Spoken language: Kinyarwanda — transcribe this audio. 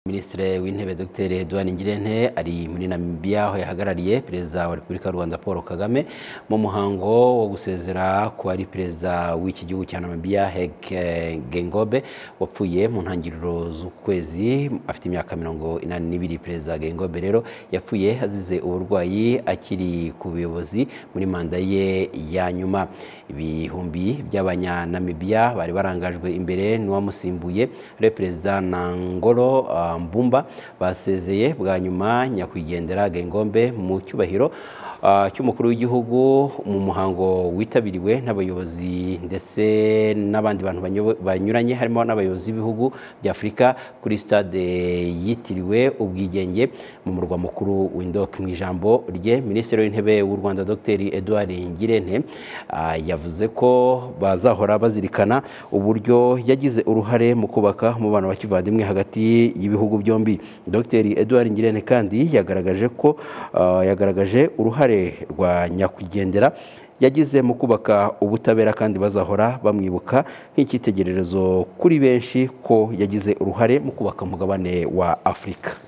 minisitiri w'intebe dr edouard ngirente ari muri namibia aho yahagarariye perezida wa repubulika y'u rwanda paul kagame mu muhango wo gusezera ku ari perezida w'iki gihugu cya namibia hege gengobe wapfuye mu ntangiriro z'ukwezi afite imyaka mirongo inani n'ibiri perezida gengobe rero yapfuye azize uburwayi akiri ku buyobozi muri manda ye ya nyuma ibihumbi by'abanyanamibiya bari barangajwe imbere n'uwamusimbuye ariwe perezida nangolo mbumba basezeye bwa nyuma nyakwigendera gengombe mu cyubahiro cy'umukuru w'igihugu mu muhango witabiriwe n'abayobozi ndetse n'abandi bantu banyuranye harimo n'abayobozi b'ibihugu bya afurika kuri stade yitiriwe ubwigenge mu murwa mukuru w'indoko mu ijambo rye minisitiri w'intebe w'u rwanda dr edouard ngirente yavuze ko bazahora bazirikana uburyo yagize uruhare mu kubaka umubano wa kivandimwe hagati y'ibihugu byombi dr edouard ngirente kandi yagaragaje ko yagaragaje uruhare rwa nyakwigendera yagize mu kubaka ubutabera kandi bazahora bamwibuka nk'icyitegererezo kuri benshi ko yagize uruhare mu kubaka umugabane wa afurika